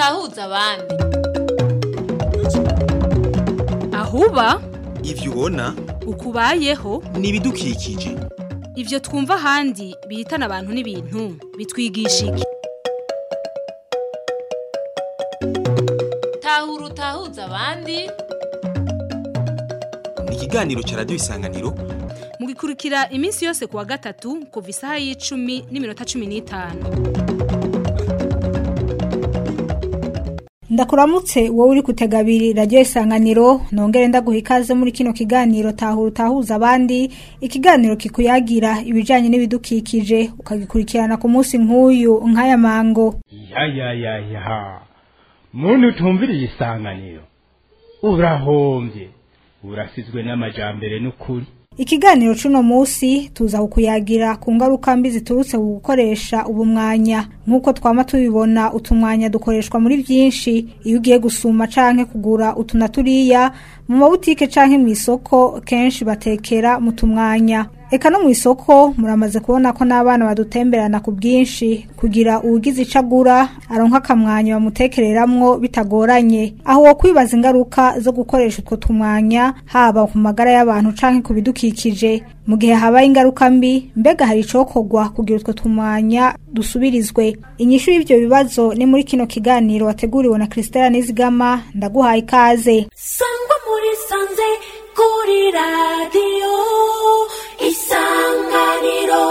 utahuza abandi ahuba ivyo ubona ukubayeho ni ibidukikije ivyo twumva ahandi bihitana abantu n'ibintu bitwigisha iki tahura utahuza abandi ni ikiganiro ca radiyo isanganiro mugikurikira iminsi yose kuwa gatatu kuva isaha y'icumi n'iminota cumi n'itanu ndakuramutse wowe uri kutega abiri radiyo isanganiro nongere ndaguha ikaze muri kino kiganiro tahura utahuza abandi ikiganiro kikuyagira ibijyanye n'ibidukikije ukagikurikirana ku munsi nk'uyu nk'aya mango ya ya ya ya muntu utumviriye isanganiro urahombye urasizwe n'amajambere n'ukuri ikiganiro c'uno munsi tuza kukuyagira ku ngaruka mbi ziturutse ku gukoresha ubu mwanya nk'uko twama tubibona utumwanya dukoreshwa muri byinshi iyo ugiye gusuma canke kugura utu na turiya mu mabutike canke mu isoko kenshi batekera mu tumwanya eka no mu isoko muramaze kubona ko n'abana badutemberana ku bwinshi kugira uwugize ico agura aronka akamwanya bamutekereramwo bitagoranye aho wo kwibaza ingaruka zo gukoresha utwo tumwanya haba ku magara y'abantu canke ku bidukikije mu gihe habaye ingaruka mbi mbega hari icokorwa kugira utwo tumwanya dusubirizwe inyishu y'ivyo bibazo ni muri kino kiganiro wateguriwe na Christella Nizigama ndaguhaye ikaze sangwa muri sanze kuri radiyo isanganiro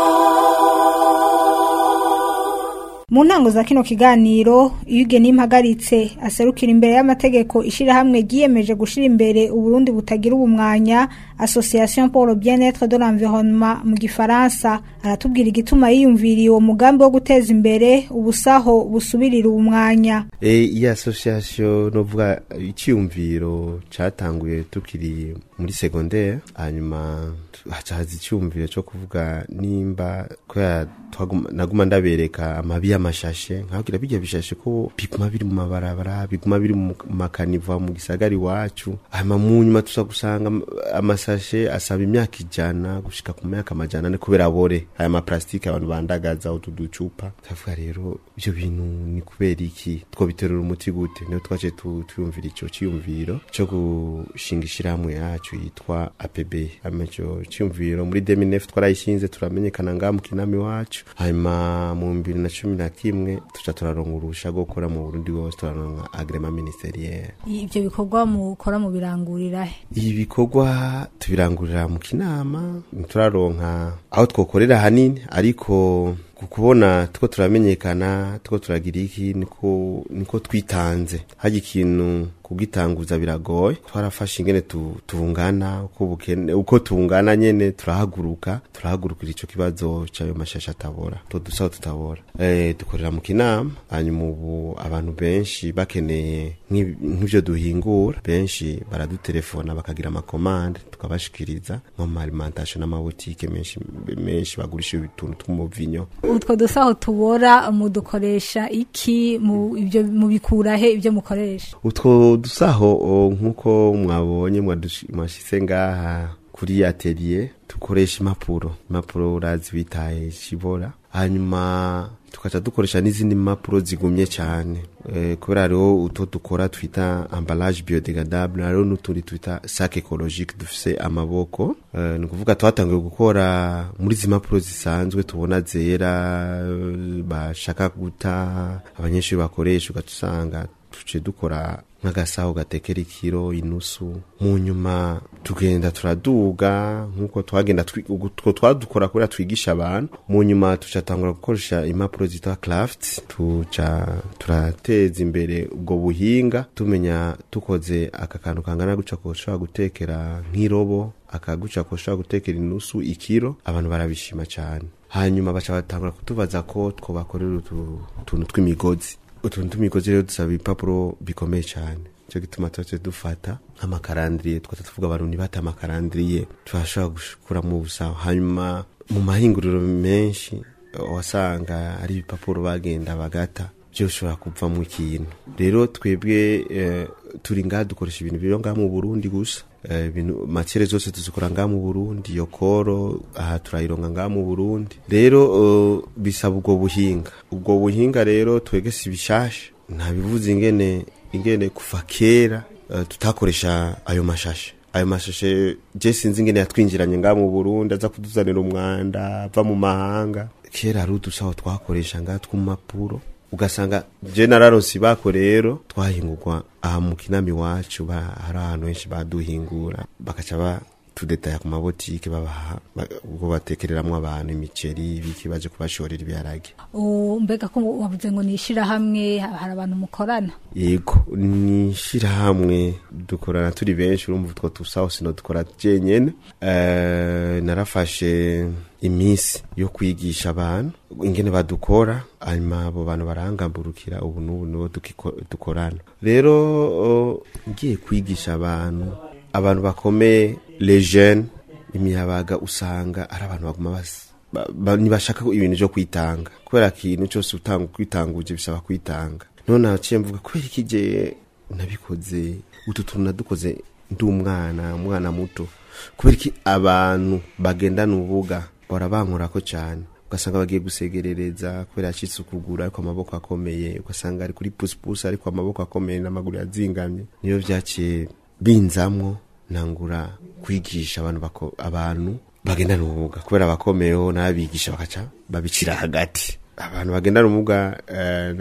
mu ntango za kino kiganiro iyo ugena impagaritse aserukira imbere y'amategeko ishirahamwe ryiyemeje gushira imbere uburundi butagira ubumwanya association pour le bien-être de l'environnement mu gifaransa aratubwira igituma yiyumviriye uwo mugambi wo guteza imbere ubusaho busubirira ubumwanya e, iyi association novuga icyumviro catanguye tukiri muri secondaire hanyuma haca haza icyumviro cyo kuvuga nimba kubera naguma ndabereka amabi y'amashashe nkabwira bijya bishashe ko biguma biri mu mabarabara biguma biri mu makaniva mu gisagara iwacu hanyuma mu nyuma tuza gusanga amasashe asaba imyaka ijana gushika ku myaka amajana ane kubera abore aya maplastike abantu bandagaza utu ducupa tukavuga rero ibyo bintu ni kubera iki twobiterura umuti gute niyo twaje tuyumvira ico ciyumviro co gushinga ishirahamwe yacu yitwa APB amaco ciyumviro muri 2009 twarayishinze turamenyekana ngaha mu kinama iwacu hanyuma mu bibiri na cumi na kimwe tuca turaronka urusha rwo gukora mu burundi bwose turaronka agrema ministeriere ivyo bikorwa mukora mu birangurira he ibi bikorwa tubirangurira mu kinama turaronka aho twokorera hanini ariko kubona tuko turamenyekana tuko turagira iki niko niko twitanze haje ikintu kugitanguza biragoye twarafashe ingene tu, tungana uko bukene uko tungana nyene turahaguruka turahagurukira ico kibazo cayo mashasha atabora to dusaho tutabora eh dukorera mu kinama hanyuma ubu abantu benshi bakeneye nk'ivyo duhingura benshi baradutelefona bakagira amakomande tukabashikiriza nko mu alimentation n'amabutike menshi menshi bagurisha utuntu tw'umuvinyo utwo dusaho tubora mudukoresha iki mu ibyo mubikura he ibyo mukoresha utwo dusaho nk'uko mwabonye mwashyize ngaha kuri atelier dukoresha impapuro impapuro urazi bitaye shibora hanyuma tukaca dukoresha n'izindi mpapuro zigumye cyane e, kubera hariho utwo dukora twita emballage biodegradable hariho n'utundi twita sac ecologique dufise amaboko e, ni ukuvuga twatangiye gukora muri izi mpapuro zisanzwe tubona zera bashaka guta abanyeshuri bakoresha ugatusanga tuce dukora nk'agasaho gatekera ikiro inusu mu nyuma tugenda turaduga nk'uko twagenda utwo twadukora kubera twigisha abantu mu nyuma tucatangura gukoresha impapuro zitwa craft tuca turateza imbere ubwo buhinga tumenya tukoze aka kantu kangana guca ko ushobora gutekera nk'irobo akaguca ko ushobora gutekera inusu ikiro abantu barabishima cyane hanyuma baca batangura kutubaza ko twobakorera utuntu tw'imigozi utuntu tw'imigozi rero dusaba ibipapuro bikomeye cyane cyo gituma tuba dufata nk'amakarandiriye twata tuvuga abantu ntibate amakarandiriye turashobora gukuramo ubusaho hanyuma mu mahinguriro menshi wasanga ari ibipapuro bagenda bagata byoshobora kuvamo ikintu rero twebwe turi ngaha dukoresha ibintu biri ngaha mu burundi gusa ibintu makere zose tuzikora ngaha mu burundi iyo koro aha turayironga ngaha mu burundi rero bisaba ubwo buhinga ubwo buhinga rero twege si bishasha ntabivuze ingene ingene kuva kera eh, tutakoresha ayo mashashe ayo mashashe je sinzi ingene yatwinjiranye nga mu Burundi aza kuduzanira umwanda ava mu mahanga kera hari udusaho twakoresha nga tw'umapuro ugasanga je nararonse bako rero twahingurwa aha mu kinama iwacu ba- hari ahantu henshi baduhingura bakaca ba tudetaya ku mabotike babaha ba- ubwo batekereramwo abantu imiceri ibiki baje kubashorera ibiharage U- mbega ko wavuze ngo ni ishirahamwe ha- hari abantu mukorana yego ni ishirahamwe dukorana turi benshi urumva utwo tusaho sino dukora jenyene Eh, narafashe iminsi yo kwigisha abantu ingene badukora hanyuma abo bantu barangamburukira ubu n'ubu nibo dukiko- dukorana rero o, ngiye kwigisha abantu abantu bakomeye les jeunes imiyabaga usanga ari abantu baguma bas ba- ba- ntibashaka ko ibintu byo kwitanga kubera ikintu cyose utanga kwitanguje bisaba kwitanga none naciye mvuga kubera iki je nabikoze utu tuntu nadukoze ndi umwana umwana muto kubera iki abantu bagendana ubuga bahora bankorako cyane ugasanga bagiye gusegerereza kubera yacitse ukuguru ariko amaboko akomeye ugasanga ari kuri pusipusi ariko amaboko akomeye n'amaguru yazingamye niyo byaciye binzamwo nangura kwigisha abantu bako, abantu bagendana ubumuga kubera abakomeyeho n'abigisha bakaca babicira hagati abantu bagendana ubumuga eh,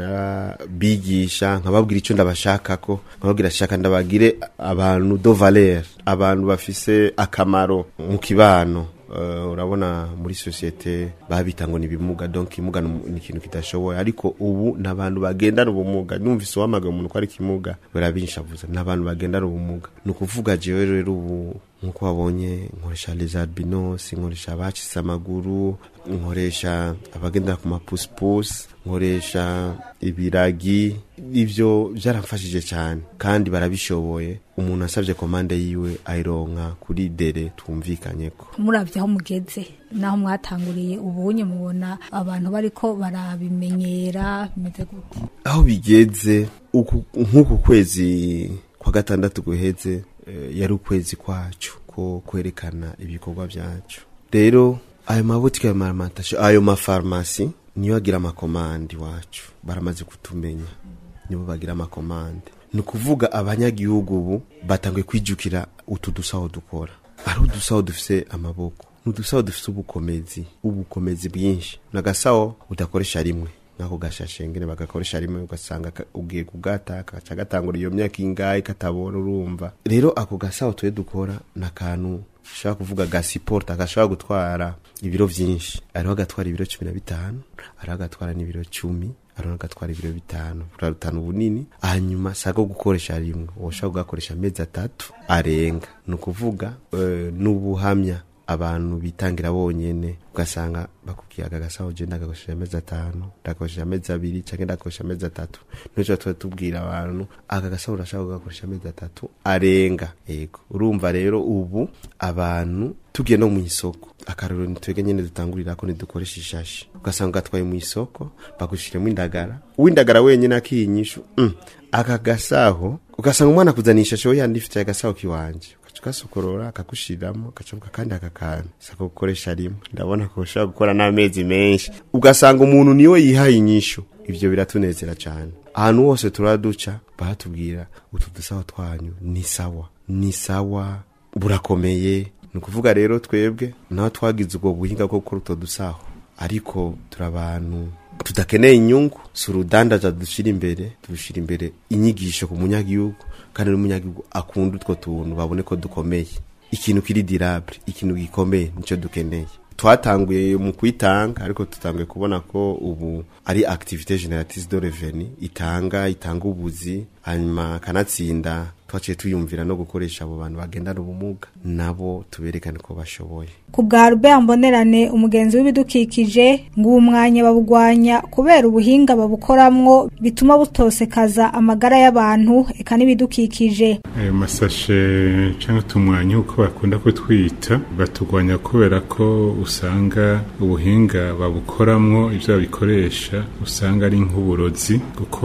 narabigisha nkababwira icyo ndabashakako nkababwira shaka ndabagire abantu do valeur abantu bafise akamaro mu kibano Uh, urabona muri sosiyete babita ngo ni ibimuga donc imuga ni ni ikintu kidashoboye ariko ubu ni abantu bagendana ubumuga numvise uwamaga umuntu ko ari kimuga barabinshavuza ni abantu bagendana ubumuga ni ukuvuga jewe rero ubu nkuko wabonye nkoresha les albinos nkoresha abacitse amaguru nkoresha abagendera ku mapusipusi nkoresha ibiragi ivyo vyaramfashije cyane kandi barabishoboye umuntu asabye komande yiwe ayironka kuri dere twumvikanyeko muravye aho mugeze naho mwatanguriye ubunye mubona abantu bariko barabimenyera bimeze gute aho bigeze uku- nk'uku kwezi kwa gatandatu guheze eh, yari ukwezi kwacu ko kwerekana ibikorwa byacu rero ayo mabutike ayo maramantasiyo ayo mafarumasi niyo agira amakomande iwacu baramaze kutumenya nibo bagira amakomande ni ukuvuga abanyagihugu ubu batanguye kwijukira utu dusaho dukora ari udusaho dufise amaboko ni udusaho dufise ubukomezi ubukomezi bwinshi ni agasaho udakoresha rimwe nk'ako gashashe ngene bagakoresha rimwe ugasanga ka- ugiye kugata kaca gatangura iyo myaka ingahe katabona urumva rero ako gasaho tuye dukora ni akantu ushobora kuvuga gasiporta gashobora gutwara ibiro vyinshi hariho agatwara ibiro cumi na bitanu hariho agatwara n'ibiro cumi hariho agatwara ibiro bitanu burarutana ubunini hanyuma sako gukoresha rimwe woshobora kugakoresha amezi atatu arenga ni ukuvuga eh, n'ubuhamya abantu bitangira bonyene ugasanga bakubwiye aka gasaho je ndagakoresheje amezi atanu ndagakoresheje amezi abiri canke ndagakoresha amezi atatu nico tuba tubwira abantu aka gasaho urashaka kugakoresha amezi atatu arenga yego urumva rero ubu abantu tugiye no mu isoko akarero nitwege nyene dutangurirako nidukoresha ishashi ugasanga ugatwaye mu isoko bagushiremo indagara uw'indagara wenyene akiyinyishu mm. aka gasaho ugasanga umwana akuzaniye ishashe we yandifitiye agasaho kiwanje ugaca ugasokorora akagushyiriramo agacabuka kandi aka kantu sako gukoresha rimwe ndabona ko ushobora gukora n'amezi menshi ugasanga umuntu niwe yihaye inyishu ibyo biratunezera cyane ahantu hose turaduca baratubwira utu dusaho twanyu ni sawa ni sawa burakomeye ni ukuvuga rero twebwe naho twagize ubwo buhinga bwo gukora utwo dusaho ariko turi abantu tudakeneye inyungu si urudandaza dushyira imbere dushyira imbere inyigisho ku munyagihugu kandi n'umunyagihugu akunda utwo tuntu babone ko dukomeye ikintu kiri dirabure ikintu gikomeye nicyo dukeneye twatanguye mu kwitanga ariko tutanguye kubona ko ubu ari activité génératrice de revenu itanga itanga ubuzi hanyuma kanatsinda twaciye tuyumvira no gukoresha abo bantu bagendana ubumuga nabo tuberekane ko bashoboye ku bwa Robert Mbonerane umugenzi w'ibidukikije ngo uwo mwanya babugwanya kubera ubuhinga babukoramwo bituma butosekaza amagara y'abantu eka n'ibidukikije ayo masashe cyangwa utumwanya uko bakunda kutwita batugwanya kubera ko usanga ubuhinga babukoramwo ibyo babikoresha usanga ari nk'uburozi kuko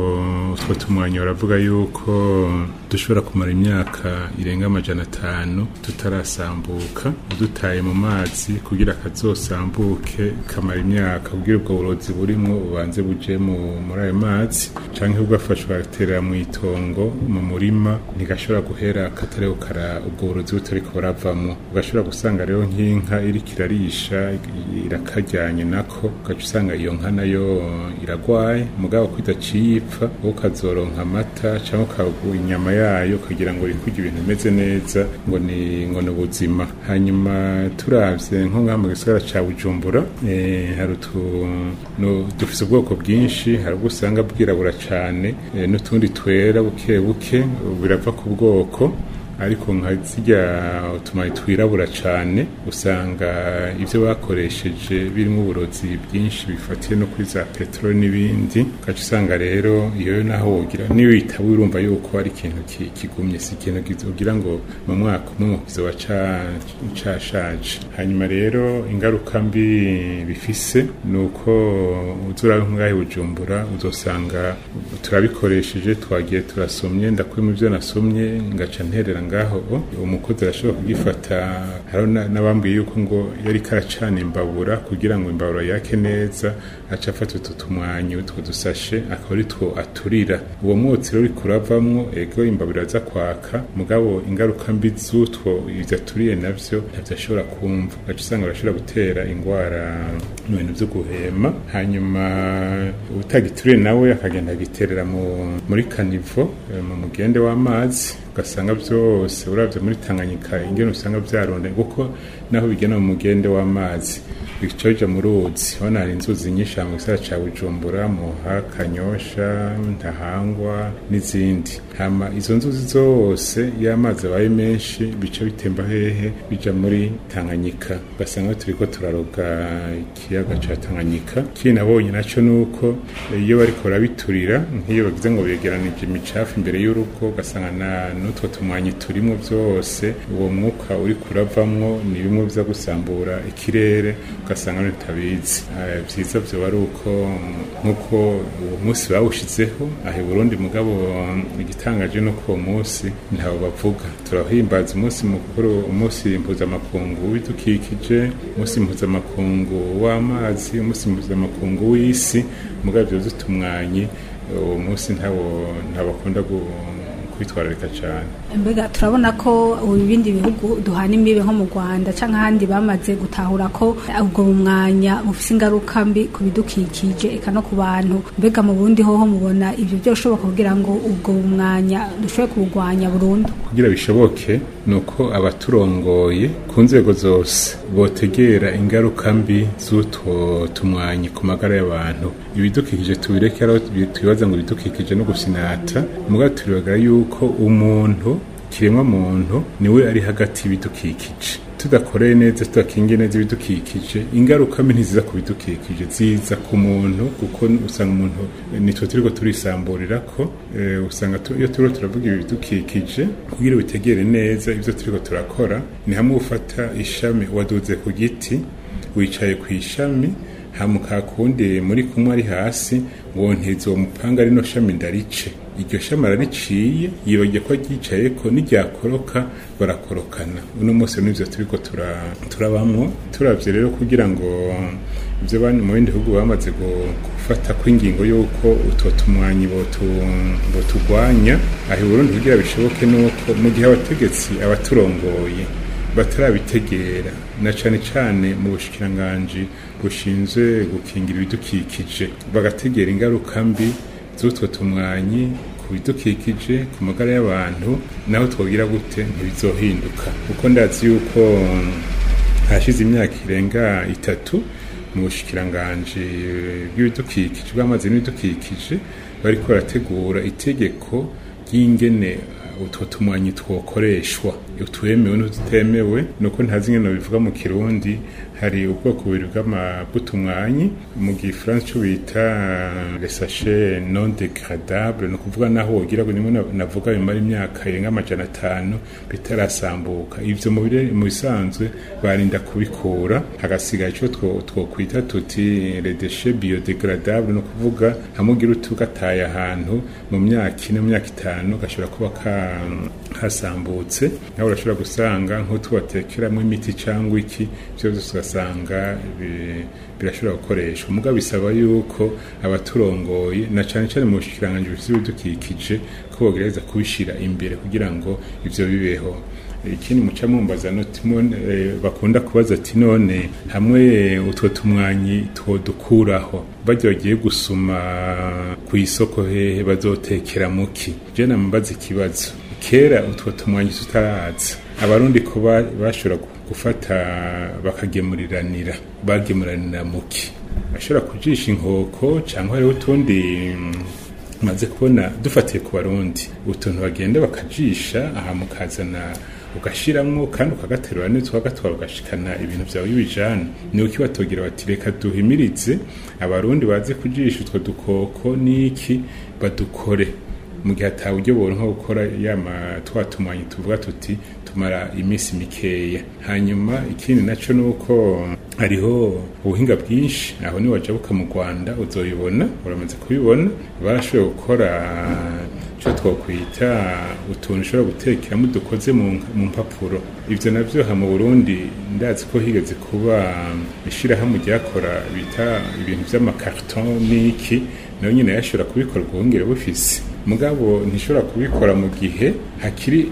utwo tumwanya baravuga yuko dushobora kumara imyaka irenga amajana atanu tutarasambuka dutaye bagitaye mu mazi kugira kazosambuke kamara imyaka kugira ubwo burozi burimwo bubanze buje mu muri ayo mazi canke bugafashwa gatera mu itongo mu murima ntigashobora guhera katariho kara ubwo burozi butariko buravamwo ugashobora gusanga rero nk'inka iriko irarisha irakajyanye nako ugaca usanga iyo nka nayo iragwaye mugabo ko idaciye ipfa wowe ukazoronka amata cyangwa ukaguha inyama yayo ukagira ngo uri kurya ibintu bimeze neza ngo ni ngo ni ubuzima hanyuma turavye nko ngaha mu gisagara ca bujumbura eh, hari utuntu dufise ubwoko bwinshi hari ubwo usanga bwirabura cane eh, n'utundi twera buke buke birava ku bwoko ariko nka zirya utumayi twirabura cyane usanga ibyo bakoresheje birimo uburozi bwinshi bifatiye no kuri za peteroli n'ibindi ugaca usanga rero iyo naho wogira niyo witaba urumva yuko ari ikintu ki- kigumye si ikintu ugira ngo mu mwaka umwe kizoba ca- cashaje hanyuma rero ingaruka mbi bifise ni uko uzura ngahe bujumbura uzosanga turabikoresheje twagiye turasomye ndakuyemo ibyo nasomye ngaca nterera ngaho umukozi arashobora kugifata hariho na- n'abambwiye yuko ngo yari karacana imbabura kugira ngo imbabura yake neza aca afata utu tumwanyi utwo dusashe akaba ari two aturira uwo mwotsi rero uriko uravamwo ego imbabura aza kwaka mugabo ingaruka mbi z'utwo ivyo aturiye navyo ntavyo ashobora kumva ugaca usanga barashobora gutera ingwara mu bintu vyo guhema hanyuma utagituriye nawe akagenda agiterera mu- muri kanivo eh, mu mugende w'amazi ugasanga byose uravye muri tanganyika ingene usanga vyaronde kuko naho bigena mu mugende w'amazi bica bija mu ruzi hano hari inzuzi nyinshi mu gisagara ca bujumbura muha kanyosha ntahangwa n'izindi hama izo nzuzi zose iyo amazi abaye menshi bica bitemba hehe bija muri tanganyika ugasanga turiko turaroga ikiyaga ca tanganyika kiri nabonye naco nuko iyo bariko barabiturira nk'iyo bagize ngo begeranije imicafu imbere y'urugo ugasanga na n'utwo tumwanyi turimo byose uwo mwuka uri kuravamwo ni bimwe biza gusambura ikirere ugasanga ntitabizi Eh, vyiza vyoba ari uko nk'uko uwo munsi bawushizeho aha i burundi mugabo igitangaje no ko uwo munsi ntawo bavuga turahimbaza umunsi mukuru umunsi mpuzamakungu w'ibidukikije umunsi mpuzamakungu w'amazi umunsi mpuzamakungu w'isi mugabo ivyo vy'utumwanyi uwo munsi ntawo ntabakunda kwitwararika cyane mbega turabona ko ubu ibindi bihugu duhana imbibe nko mu rwanda cyangwa ahandi bamaze gutahura ko ubwo bumwanya bufite ingaruka mbi ku bidukikije eka no ku bantu mbega mu bundi hoho mubona ibyo byoshoboka kugira ngo ubwo bumwanya dushobore kuburwanya burundu kugira bishoboke ni uko abaturongoye ku nzego zose botegera ingaruka mbi z'utwo tumwanyi ku magara y'abantu ibidukikije tubireke aho twibaza ngo ibidukikije no gusinata mugabo turibagara yuko umuntu kiremwa muntu niwe ari hagati y'ibidukikije tudakoreye neza tudakingiye neza ibidukikije ingaruka mbi ntiziza ku bidukikije ziza ku muntu kuko usanga umuntu nitwe turiko turisamburira ko eh, usanga tu- iyo turiko turavuga ibi bidukikije kugira bitegere neza ivyo turiko turakora ni hamwe ufata ishami waduze ku giti wicaye ku ishami hamuka kundi muri kumwe ari hasi ngo ntizo mupanga rino shami ndarice iryo shami arariciye yibagiye ko ryicaye ko n'iryakoroka barakorokana uno munsi n'ivyo turiko tura- turabamwo turavye rero kugira ngo ivyo bandi mu bindi bihugu bamaze gu- gufata kw'ingingo y'uko utwo tumwanyi botu- botugwanya aho i burundi kugira bishoboke nuko mu gihe abategetsi abaturongoye batarabitegera na cane cane mu bushikiranganji bushinzwe gukingira ibidukikije bagategera ingaruka mbi z'utwo tumwanyi ku bidukikije ku magara y'abantu naho twogira gute ntibizohinduka kuko ndazi yuko hashize imyaka irenga itatu mu bushikiranganji bw'ibidukikije bw'amazi n'ibidukikije bariko barategura itegeko ry'ingene utwo tumwanyi twokoreshwa utwemewe n'ututemewe nuko ntazi ingene bivuga mu kirundi hari ubwoko bubiri bw'ama- bw'utumwanyi mu gifaransa cyo bita les sachets non dégradables ni ukuvuga naho wogira ngo nimwe na- navuga bimara imyaka irenga amajana atanu bitarasambuka ivyo mu bire- mu bisanzwe barinda kubikura hagasigaye ico two- twokwita tuti les déchets biodégradables ni ukuvuga hamwe ugira utugataye ahantu mu myaka ine mu myaka itanu gashobora kuba ka- kasambutse naho urashobora gusanga nk'utubatekeramo imiti cyangwa iki byose ugasanga bi- birashobora gukoreshwa mugabo bisaba yuko abaturongoye na cyane cyane mu bushikiranganji bufite ibidukikije ko bogereza kubishyira imbere kugira ngo ibyo bibeho ikindi muca mumbaza noti none, eh, bakunda kubaza ati none hamwe utwo tumwanyi twodukuraho bajya bagiye gusuma ku isoko hehe bazotekera muki je nambaza ikibazo kera utwo tumwanyi tutaraza abarundi ko ba- bashobora gu- gufata bakagemuriranira bagemuranira muki bashobora kujisha inkoko cyangwa hariho utundi mm, maze kubona dufatiye ku barundi utuntu bagenda bakajisha aha mukazana ugashiramwo kandi ukagaterura neza ukagatwara ugashikana ibintu byawe y'ibijana ni uki batogira bati reka duhimirize abarundi baze kujisha utwo dukoko n'iki badukore mu gihe atawe uburyo boronka gukora yama twatumanye tuvuga tuti tumara iminsi mikeya hanyuma ikindi naco nuko hariho ubuhinga bwinshi aho ni wajabuka mu Rwanda uzoyibona uramaze kubibona barashoboye gukora icyo twakwita utuntu ushobora gutekeramo dukoze mu mu mpapuro ibyo nabyo ha mu burundi ndazi ko higeze kuba ishyirahamwe ryakora bita ibintu by'amakarito n'iki nayo nyine yashobora kubikora ubwongere bufise mugabo ntishobora kubikora mu gihe hakiri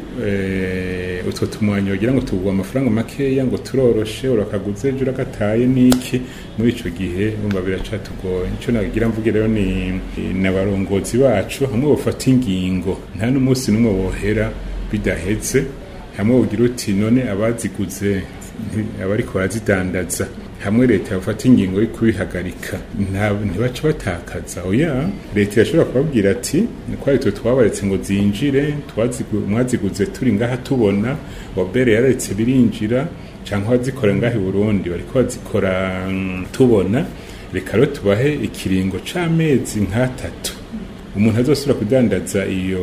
eh, utwo tumwanyi wagira ngo tugwa amafaranga makeya ngo turoroshe urakaguze ejo urakataye n'iki muri ico gihe umva biracatugoye ico nagira mvuge rero ni n'abarongozi bacu hamwe bafata ingingo nta n'umunsi n'umwe bohera bidaheze hamwe wogira uti none abaziguze nti- abariko barazidandaza hamwe leta yafata ingingo yo kubihagarika nta- ntibaca batakaza oya leta irashobora kubabwira ati twari twe twabaretse ngo zinjire twazigu- mwaziguze turi ngaha tubona wabere yararetse birinjira cyangwa abazikora ngaha i burundi bariko bazikora mm, tubona reka rero tubahe ikiringo c'amezi nk'atatu umuntu azosubira kudandaza iyo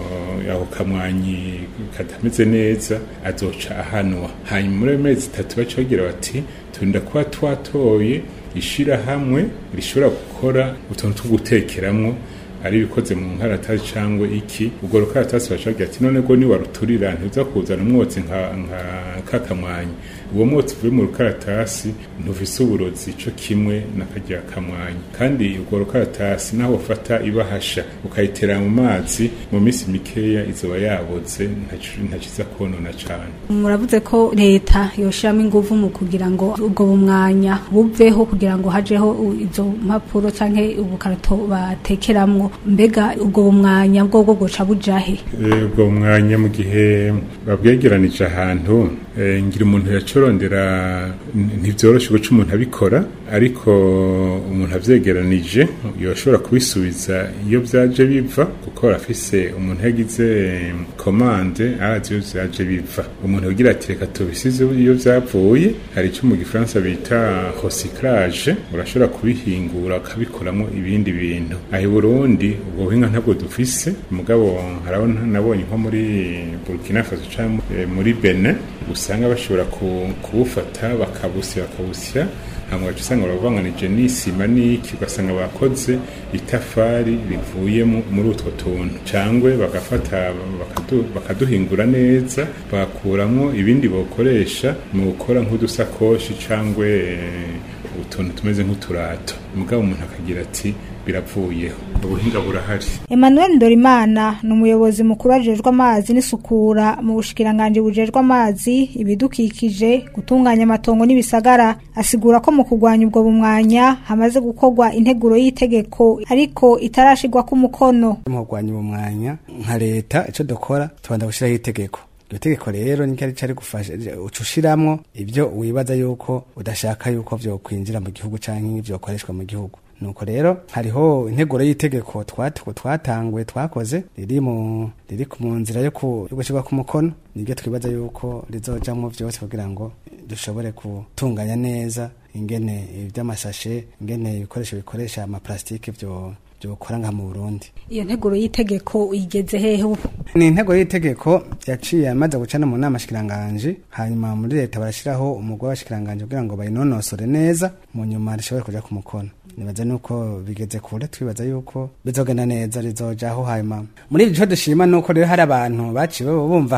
ako kamwanyi katameze neza azoca ahanwa hanyuma muri ayo mezi atatu baca bagira bati turinda kuba twatoye ishirahamwe rishobora gukora utuntu two gutekeramwo ari ibikoze mu nkaratasi cyangwa iki ubwo rukaratasi baca bagira ati none go niwaruturira ntuza kuzana umwotsi nka nka kakamwanyi uwo mwotsi uvuye mu rukaratasi ntufise uburozi co kimwe n'akarya kamwanyi kandi ubwo rukaratasi naho ufata ibahasha ukayitera mu mazi mu minsi mikeya izoba yaboze ntaco- ntaciza konona cane muravuze ko leta yoshiramo ingufu mu kugira ngo ubwo bumwanya buveho kugira ngo hajeho u- izo mpapuro canke ubukarato batekeramwo mbega ubwo bumwanya bwo bwo goca bujahe Eh, ubwo mwanya mu gihe babwegeranije ahantu eh, ngira umuntu yacorondera n- ntivyoroshe guca umuntu abikora ariko umuntu avyegeranije yoshobora kubisubiza iyo vyaje biva kuko arafise umuntu yagize eh, komande arazi iyo vyaje biva umuntu yogira ati reka tubisize iyo vyavuye hari ico mu gifaransa bita recyclage urashobora kubihingura ukabikoramwo ibindi bintu aho i burundi ubwo buhinga ntabwo dufise mugabo harabona nabonye nko muri burkina faso cyangwa eh, muri benin usanga bashobora ku- kubufata bakabusya bakabusya hanyuma ugaca usanga baravanganije n'isima n'iki ugasanga bakoze itafari rivuye mu- muri utwo tuntu cyangwa bagafata bakadu- bakaduhingura neza bagakuramo ibindi bakoresha mu gukora nk'udusakoshi cyangwa eh, utuntu tumeze nk'uturato mugabo umuntu akagira ati biravuyeho ubuhinga burahari Emmanuel Ndorimana ni umuyobozi mukuru ajejwe amazi n'isukura mu bushikiranganje bujejwe amazi ibidukikije gutunganya amatongo n'ibisagara asigura ko mu kurwanya ubwo bumwanya hamaze gukorwa integuro y'itegeko ariko itarashirwa ku mukono mu kurwanya umwanya nka leta icyo dukora tubanza gushyiraho itegeko iryo tegeko rero ni ryari cari gufasha uca ushiramwo ibyo wibaza yuko udashaka yuko vyokwinjira mu gihugu canke vyokoreshwa mu gihugu nuko rero hariho integuro y'itegeko twat- twatanguye twakoze riri mu riri ku- mu nzira yo ku- yo gushirwa ku mukono niryo twibaza yuko rizojamwo vyose kugira ngo dushobore gutunganya neza ingene ivy'amasashe ingene ibikoresho bikoresha amaplastike vyo vyokora nka mu Burundi iyo nteguro y'itegeko igeze hehe ubu ni intego y'itegeko yaciye amaze gucana mu nama shikiranganje hanyuma muri leta barashiraho umugwi w'abashikiranganje kugira ngo bayinonosore neza mu nyuma rishobore kuja ku mukono nibaza nuko bigeze kure twibaza yuko bizogenda neza rizojaho hanyuma muri ico dushima nuko rero hari abantu baciye bumva kare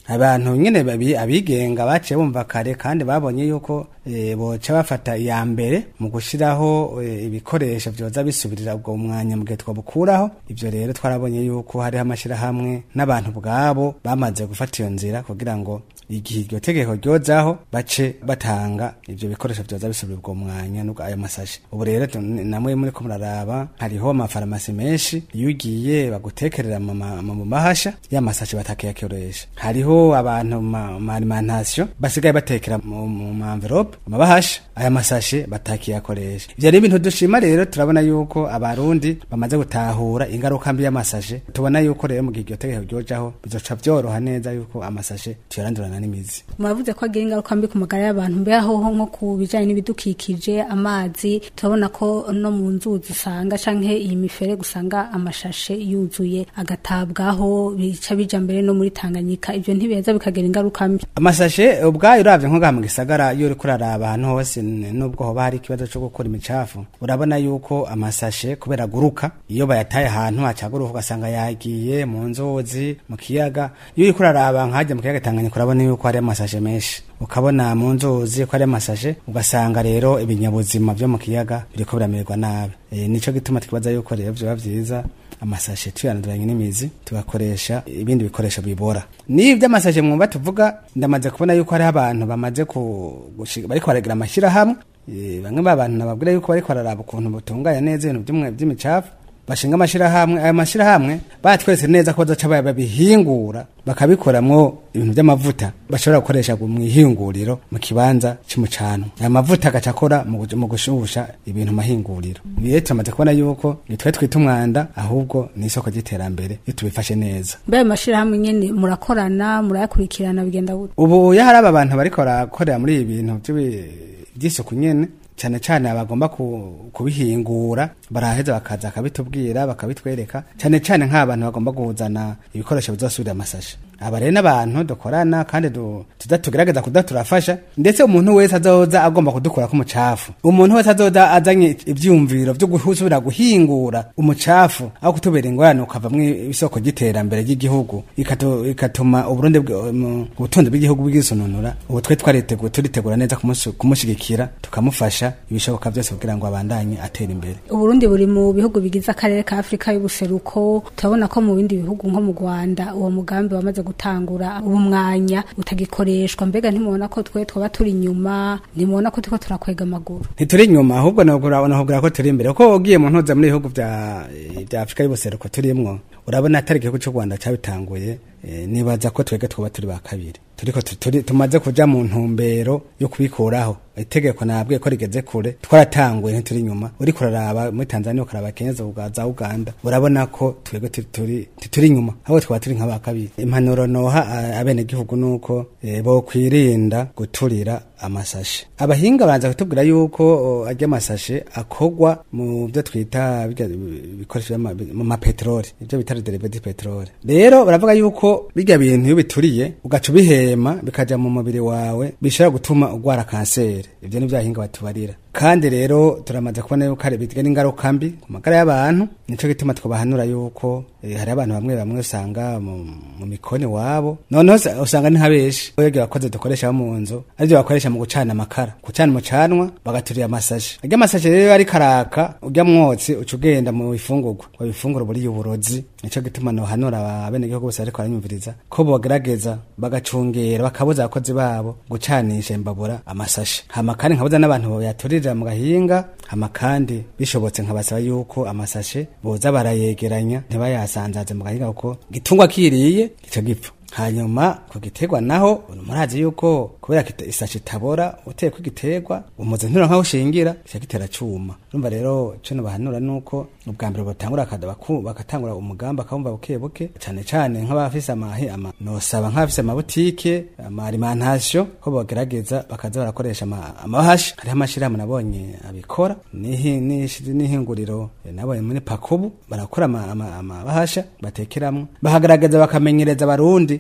abantu nyene babi- abigenga baciye bumva kare kandi babonye yuko eh, boca bafata iya mbere mu gushiraho eh, ibikoresho vyoza bisubirira ubwo mwanya mu gihe twabukuraho ivyo rero twarabonye yuko hariho amashirahamwe n'abantu bwabo bamaze gufata iyo nzira kugira ngo igihe iryo tegeko ryozaho bace batanga ivyo bikoresho vyoza bisubira ubwo mwanya n'ubwo ayo masashe ubu rero tu- namwe muri ko muraraba hariho amafarumasi menshi iyo ugiye bagutekerera mu ma- mu mahasha ya masashe batakiyakoresha hariho abantu ma ma alimentation basigaye batekera mu mu ma envelope mu mabahasha aya masashe batakiyakoresha ivyo rero ibintu dushima rero turabona yuko abarundi bamaze gutahura ingaruka mbi y'amasashe tubona yuko rero mu gihe iryo tegeko ryojaho bizoca vyoroha neza yuko amasashe tuyarandurana n'imizi muravuze ko agira ingaruka mbi ku magara y'abantu mbere aho nko ku bijyanye n'ibidukikije amazi turabona ko no mu nzuzi usanga canke iyi mifere gusanga amashashe yuzuye agatabwaho bica bija mbere no muri tanganyika ibyo ntibeza bikagira ingaruka mbi amasashe ubwayo uravye nko ngaha mu gisagara iyo uriko uraraba ahantu hose n- nubwo hoba hari ikibazo co gukora imicafu urabona yuko amasashe kubera aguruka iyo bayataye ahantu hacaguruka ugasanga yagiye mu nzuzi mu kiyaga iyo uriko uraraba nkajya mu kiyaga tanganyika urabona yuko hari amasashe menshi ukabona mu nzuzi ko hari amasashe ugasanga rero ibinyabuzima vyo mu kiyaga biriko biramererwa nabi e, nico gituma twibaza yuko rero vyoba vyiza amasashe tuyanaduranye n'imizi tugakoresha ibindi bikoresho bibora n'ibyo amasashe mwumva tuvuga ndamaze kubona yuko hariho abantu bamaze ku- gushi- bariko baragira amashyirahamwe Eh, bamwe b'abantu nababwira yuko bariko bararaba ukuntu butunganya neza ibintu by'umwe- by'imicafu bashinga amashyirahamwe ayo mashyirahamwe batwese neza ko bazoca baya babihingura bakabikoramwo ibintu by'amavuta bashobora gukoresha mu ihinguriro mu kibanza cy'umucano aya mavuta agaca akora mu guj- mu gushusha ibintu mu mahinguriro ibi rero turamaze kubona yuko nitwe twita umwanda ahubwo ni isoko ry'iterambere iyo tubifashe neza mbere ayo mashyirahamwe nyene murakorana murayakurikirana bigenda gute ubu iyo hari aba bantu bariko barakorera muri ibi bintu by'ibi- by'isuku nyene cyane cyane abagomba ku- kubihingura baraheza bakaza bakabitubwira bakabitwereka cyane cyane nk'abantu bagomba kuzana ibikoresho bizosubira amasashe aba rero n'abantu dukorana kandi du- tuza tugerageza kuda turafasha ndetse umuntu wese azoza agomba kudukura k'umucafu umuntu wese azoza azanye ivyumviro vyo gusubira guhingura umucafu aho kutubera ingorane ukavamwo isoko ry'iterambere ry'igihugu ikatu- ikatuma uburundi bw- mu- ubutunzi bw'igihugu bwisununura ubu twe twariteguye turitegura neza kumusu- kumushigikira tukamufasha ibishoboka byose kugira ngo abandanye atera imbere uburundi buri mu bihugu bigize akarere ka afurika y'ubuseruko turabona ko mu bindi bihugu nko mu rwanda uwo mugambi wamaze gutangura ubu mwanya utagikoreshwa mbega ntimubona ko twe twaba turi inyuma ntimubona ko turiko turakwega amaguru ntituri inyuma ahubwo nahubwira nahubwira ko turi imbere kuko ugiye mu ntuza muri ibihugu bya bya afurika y'ubuseruko turimwo urabona atari igihugu cy'u rwanda cyabitanguye eh, nibaza ko twebwe twaba turi ba kabiri turiko tu- turi- tumaze kuja mu ntumbero yo kubikuraho itegeko nabwiye ko rigeze kure twaratanguye ntituri inyuma uriko uraraba muri tanzania ukaraba kenya za Uga- za uganda urabona ko twebwe turi- turi turi inyuma ahubwo twaba turi nk'aba kabiri impanuro noha a- abenegihugu nuko eh, bokwirinda guturira amasashe abahinga baranza kutubwira yuko o, arya amasashe akogwa mu byo twita birya bikoresho by'ama- mu mapeteroli ibyo bita derive di peteroli rero baravuga yuko birya bintu iyo bituriye ugaca ubihema bikaja mu mubiri wawe bishobora gutuma ugwara kanseri ibyo ni byahinga batubarira kandi rero turamaze kubona yuko hari bigira n'ingaruka mbi ku magara y'abantu nico gituma twabahanura yuko eh, hari abantu bamwe bamwe usanga mu, mu mikoni wabo noneho usa- usanga ni habeshi oyo bakoze dukoresha mu nzu aribyo bakoresha mu gucana amakara gucana umucanwa bagaturira amasashe arya amasashe rero ari karaka urya mwotsi uca ugenda mu bifungurwa mu bifunguro buriye uburozi nico gituma nohanura abenegihugu bose ariko baranyumviriza ko bogerageza bagacungera bakabuza abakozi babo gucanisha imbabura amasashe hama kandi nkabuza n'abantu boyaturira mu gahinga hama kandi bishobotse nkabasaba yuko amasashe boza barayegeranya ntibayasanzaze mu gahinga kuko gitungwa kiriye gica gipfa hanyuma ku giterwa naho murazi yuko kubera kita- isashi itabora uteye ku giterwa umuze ntura nkaho ushingira kica gitera cuma urumva rero ico nobahanura nuko ubwa mbere batangura akada baku- bagatangura umugambi akabumva buke buke cane cane nk'abafise amahi ama nosaba nk'abafise amabutike ama alimentation ko bogerageza bakaza barakoresha ama- amahashi hariho amashirahamwe nabonye abikora nihi- nishi- n'ihinguriro eh, nabonye muri pakubu barakora ama- ama- amabahasha batekeramwo bahagaragaza bakamenyereza abarundi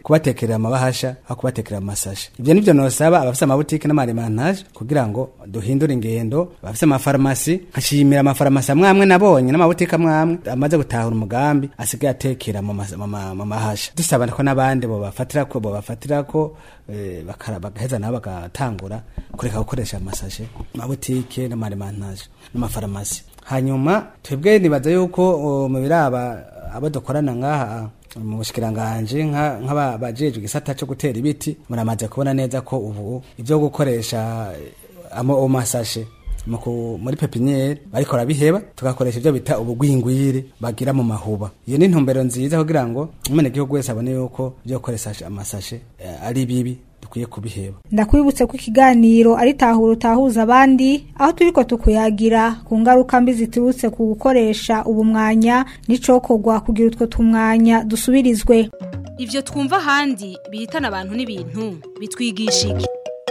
kubatekerera amabahasha aho kubatekerera amasashe ibyo nivyo nosaba abafise amabutike n'amaremantage kugira ngo duhindure ingendo abafise amafarumasi nkashimira amafarumasi amwe amwe nabonye n'amabutike amwe amwe amaze gutahura umugambi asigaye atekera mu mas- mu ma- mu mahasha dusaba ko n'abandi bobafatirako bobafatirako eh, bakara- bagaheza nabo bagatangura kureka gukoresha amasashe amabutike n'amaremantage n'amafarumasi hanyuma twebwe nibaza yuko uh, mu biraba abo dukorana ngaha mu bushikiranganje nka- nk'abajejwe igisata cyo gutera ibiti muramaze kubona neza ko ubu ibyo gukoresha eh, amo amasashe mu ku- muri pepiniere bariko barabiheba tugakoresha ibyo bita ubugwingwire bagira mu mahuba iyo ni intumbero nziza kugira ngo umenegihugu wese abone yuko ibyo gukoresha amasashe eh, ari bibi dukwiye kubiheba ndakwibutse ko ikiganiro ari tahura utahuza abandi aho turiko tukuyagira ku ngaruka mbi ziturutse ku gukoresha ubu mwanya n'icokorwa kugira utwo tumwanya dusubirizwe Ivyo twumva ahandi bihitana abantu n'ibintu bitwigisha iki?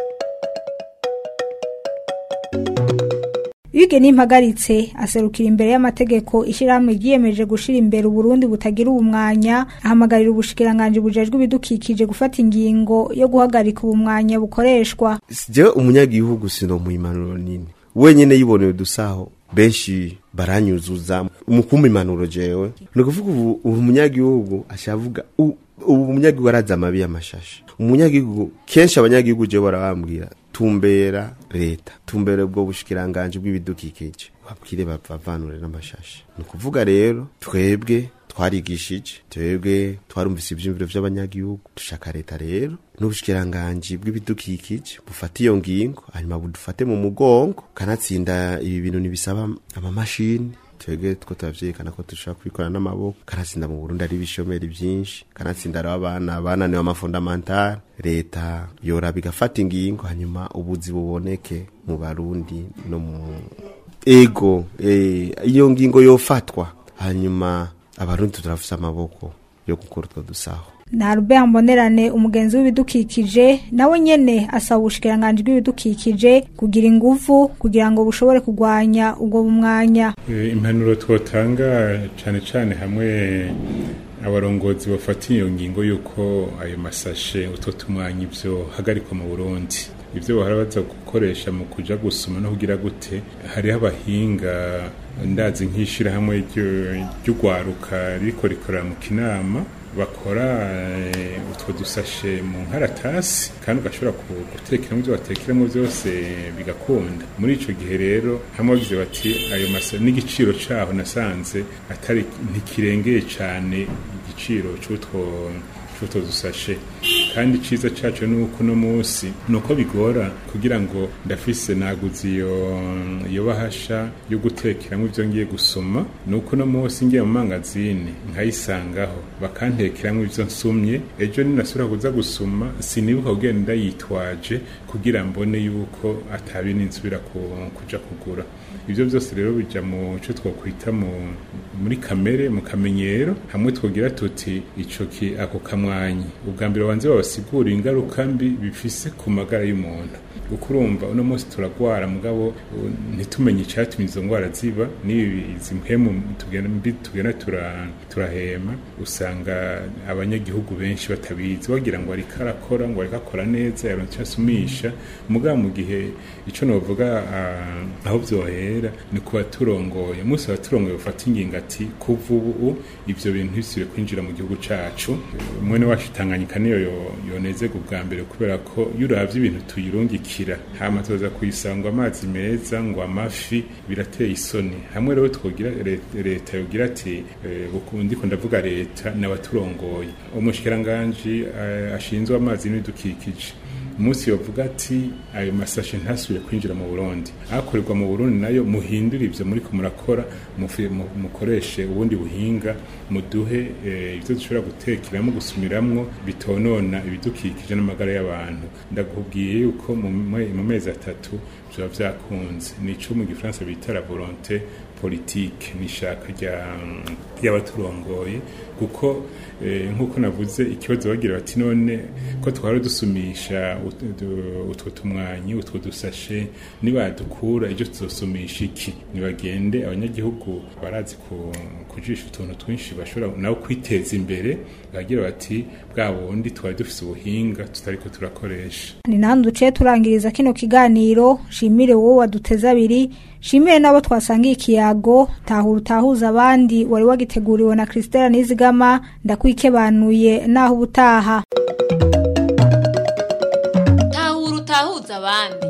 Bige n'impagaritse aserukira imbere y'amategeko ishyirahamwe ryiyemeje gushira imbere Uburundi butagira ubumwanya ahamagarira ubushikiranganje bujejwe ibidukikije gufata ingingo yo guhagarika ubumwanya bukoreshwa jewe umunyagihugu sino mu imanuro nini wenyene yiboneye udusaho benshi baranyuzuza mu kumpa impanuro jewe ni ukuvuga ubu ubu umunyagihugu ashavuga u- ubu umunyagihugu arazi amabi y'amashashi umunyagihugu kenshi abanyagihugu jewe barabambwira tumbera leta tumbera ubwo bushikiranganje bw'ibidukikije babwire bavanure n'amashashi ni ukuvuga rero twebwe twarigishije twebwe twarumvise ivyumviro vy'abanyagihugu dushaka leta rero n'ubushikiranganji bw'ibidukikije bufate iyo ngingo hanyuma budufate mu mugongo kanatsinda ibi bintu ntibisaba amamashini twebwe two turavyerekana ko dushobora kubikora n'amaboko kanatsinda mu burundi ari ibishomeri vyinshi kanatsinda ari abana bananiwe amafondamentale leta yoraba igafata ingingo hanyuma ubuzi buboneke mu barundi no mu ego eh, iyo ngingo yofatwa hanyuma abarundi turafise amaboko yo gukora utwo dusaho na Albert Mbonerane umugenzi w'ibidukikije nawe nyene asaba ubushikiranganje bw'ibidukikije kugira inguvu kugira ngo bushobore kugwanya ubwo bumwanya Eh, impanuro twotanga cyane cyane hamwe abarongozi bafata iyo ngingo y'uko ayo masashe utwo tumwanya ibyo hagarikwa mu burundi ibyo bahora baza gukoresha mu kuja gusoma no kugira gute hariho abahinga ndazi nk'ishirahamwe ryo- ry'ugwaruka ririko rikorera mu kinama bakora eh, utwo dusashe mu nkaratasi kandi ugashobora ku- gutekeramo ibyo batekeramo byose bigakunda muri ico gihe rero hamwe bagize bati ayo masa n'igiciro caho nasanze atari ntikirengeye cane igiciro c'utwo c'utwo dusashe kandi iciza caco ni uko uno munsi ni uko bigora kugira ngo ndafise naguze iyo iyo bahasha yo gutekeramo ibyo ngiye gusoma ni uko uno munsi ngiye mu mangazini nkayisangaho bakantekeramo ibyo nsumye ejo ninasubira kuza gusoma sinibuka kugenda ndayitwaje kugira mbone yuko atabindi nsubira ku- kuja kugura ibyo byose rero bija mu cyo twakwita mu muri kamere mu kamenyero hamwe twogira tuti ico ki ako kamwanyi ubwa mbere banze babasigura ingaruka mbi bifise ku magara y'umuntu uko urumva uno munsi turagwara mugabo uh, ntitumenye icyatumye izo ndwara ziba n'ibi izi mpemu tugenda mbi tugenda tura- turahema usanga abanyagihugu benshi batabizi bagira ngo ariko arakora ngo ariko akora neza yaronse icyo asumisha mugabo mu gihe ico novuga ah, aho vyohera ni kuba turongoye umunsi abaturongoye bafata ingingo ati kuva ubu ivyo bintu ntibisubire kwinjira mu gihugu cacu mwene wacu tanganyika niyo yo- yonezega ubwa mbere kubera ko iyo uravye ibintu tuyirungikira hama tuza kuyisanga amazi meza ngo amafi birateye isoni hamwe rero twogira le- leta yogira ati eh, buku- ndiko ndavuga leta n'abaturongoye umushikiranganji eh, ashinzwe amazi n'ibidukikije umunsi yovuga ati ayo masashe ntasubire kwinjira mu burundi akorerwa mu burundi nayo muhindure ivyo muriko murakora mufi- mu- mukoreshe ubundi buhinga muduhe eh, ivyo dushobora gutekeramo gusumiramwo bitonona ibidukikije n'amagara y'abantu ndakubwiye yuko mu me- mu mezi atatu vyoba vyakunze nico mu gifaransa bita la volonté politike n'ishaka ry'abaturongoye kuko nk'uko navuze ikibazo bagira bati none ko twari dusumisha utwo tumwanyi utwo dusashe nibadukura ibyo tuzosumisha iki nibagende abanyagihugu barazi kujisha utuntu twinshi bashobora nawe kwiteza imbere bagira bati bwa bundi twari dufise ubuhinga tutariko turakoresha ni nahandi duciye turangiriza kino kiganiro shimire wowe waduteze abiri shimire n'abo twasangiye ikiyago tahura utahuza abandi wari wagiteguriwe na christela nizigama ndakwikebanuye naho ubutaha tahura utahuza abandi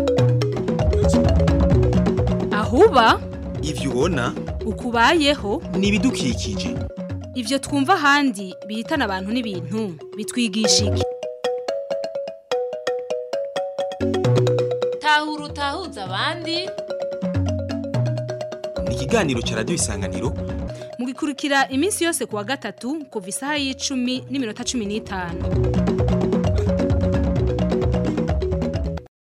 ahuba ivyo ubona ukubayeho ni ibidukikije ivyo twumva ahandi bihitana abantu n'ibintu bitwigisha iki tahura utahuza abandi ni ikiganiro ca radiyo isanganiro mugikurikira iminsi yose kuwa gatatu kuva isaha y'icumi n'iminota cumi n'itanu